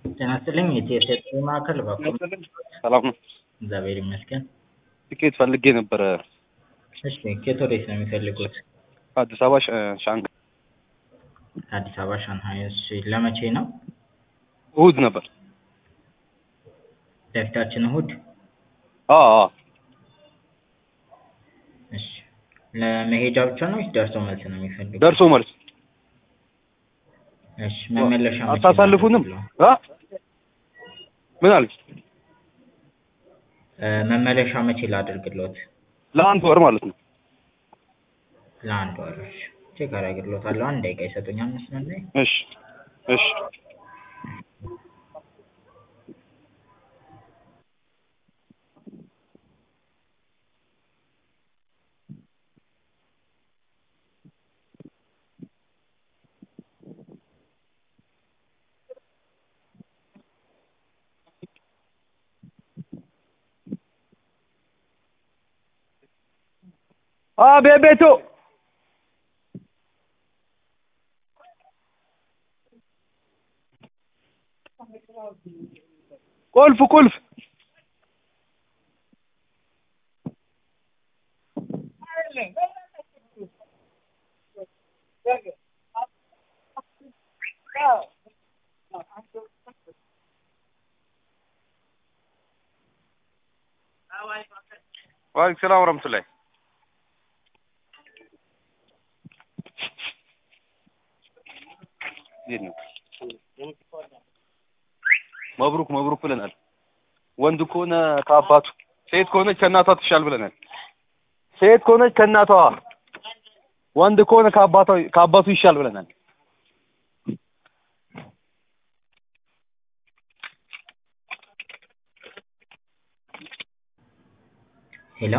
ጤና ይስጥልኝ የቲኤስኤስ ማዕከል እባክዎ ሰላም ነው። እግዚአብሔር ይመስገን። ትኬት ፈልጌ ነበረ እሺ ከየት ወዴት ነው የሚፈልጉት? ከአዲስ አበባ ሻ- ሻንግ ከአዲስ አበባ ሻንሃይ። እሺ ለመቼ ነው? እሑድ ነበር። ለፊታችን እሑድ። አዎ አዎ እሺ ለመሄጃ ብቻ ነው ወይስ ደርሶ መልስ ነው የሚፈልጉት? ደርሶ መልስ እሺ መመለሻ መቼ ነው አታሳልፉንም? ያለው? አ? ምን አለች? እ መመለሻ መቼ ላድርግሎት? ለአንድ ወር ማለት ነው። ለአንድ ወር። እሺ ቼክ አደርግሎታለሁ። አንድ ደቂቃ ይሰጡኛል መስመር ላይ። እሺ እሺ አ ቤቤቶ ቁልፍ ቁልፍ ዋሌኩም ሰላም ወረህመቱላሂ እንዴት ነው? መብሩክ መብሩክ ብለናል። ወንድ ከሆነ ከአባቱ፣ ሴት ከሆነች ከእናቷ ትሻል ብለናል። ሴት ከሆነች ከእናቷ፣ ወንድ ከሆነ ከአባቷ ከአባቱ ይሻል ብለናል። ሄሎ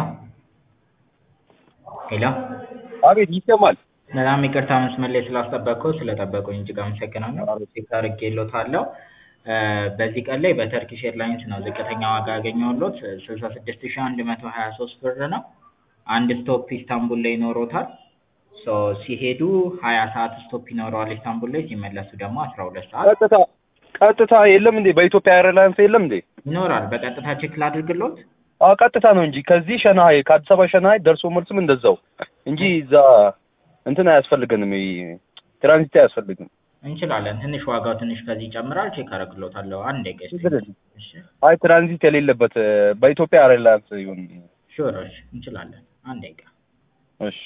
ሄሎ አቤት ይሰማል። በጣም ይቅርታ መስመር ላይ ስላስጠበቅኩ ስለጠበቁኝ እጅግ አመሰግናለሁ። ቼክ አድርጌልዎታለሁ። እ በዚህ ቀን ላይ በተርኪሽ ኤርላይንስ ነው ዝቅተኛ ዋጋ ያገኘሁልዎት ስልሳ ስድስት ሺህ አንድ መቶ ሀያ ሶስት ብር ነው። አንድ ስቶፕ ኢስታንቡል ላይ ይኖሮታል። ሶ ሲሄዱ ሀያ ሰዓት ስቶፕ ይኖረዋል ኢስታንቡል ላይ ሲመለሱ ደግሞ አስራ ሁለት ሰዓት ቀጥታ ቀጥታ የለም እንዴ? በኢትዮጵያ ኤርላይንስ የለም እንዴ? ይኖራል። በቀጥታ ቼክ ላድርግልዎት? አዎ ቀጥታ ነው እንጂ ከዚህ ሸናሀይ ከአዲስ አበባ ሸናሀይ ደርሶ መልስም እንደዛው እንጂ እዛ እንትን አያስፈልገንም። ይሄ ትራንዚት አያስፈልግም። እንችላለን። ትንሽ ዋጋው ትንሽ ከዚህ ይጨምራል። ቼክ አደርግልዎታለሁ። አንድ ደቂቃ ችግር ይስጡኝ። የለም። እሺ አይ ትራንዚት የሌለበት በኢትዮጵያ ኤርላይንስ ይሁን። ሹር እሺ እንችላለን። አንድ ደቂቃ እሺ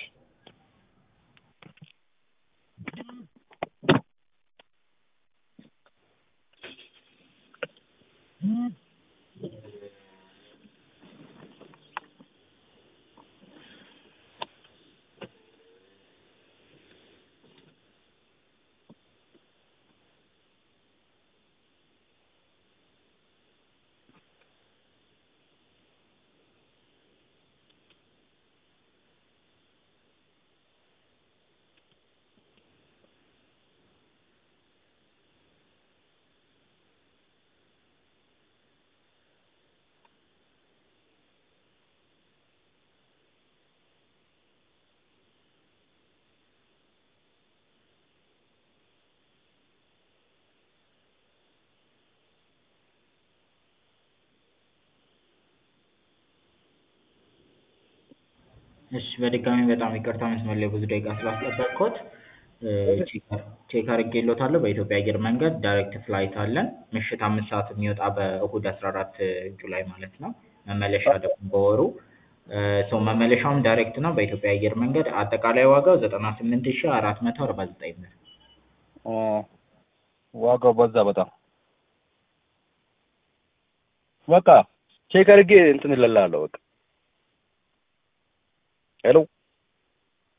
እሺ በድጋሚ በጣም ይቅርታ መስመር ላይ ብዙ ደቂቃ ስላስጠበቅኩት። እ ቼክ አድርጌልዎታለሁ። በኢትዮጵያ አየር መንገድ ዳይሬክት ፍላይት አለን። ምሽት አምስት ሰዓት የሚወጣ በእሁድ አስራ አራት ጁላይ ማለት ነው። መመለሻ ደግሞ በወሩ ሶ መመለሻውም ዳይሬክት ነው በኢትዮጵያ አየር መንገድ። አጠቃላይ ዋጋው ዘጠና ስምንት ሺህ አራት መቶ አርባ ዘጠኝ ብር። አ ዋጋው በዛ በጣም በቃ ቼክ አድርጌ እንትን እልልሃለሁ። በቃ ሄሎ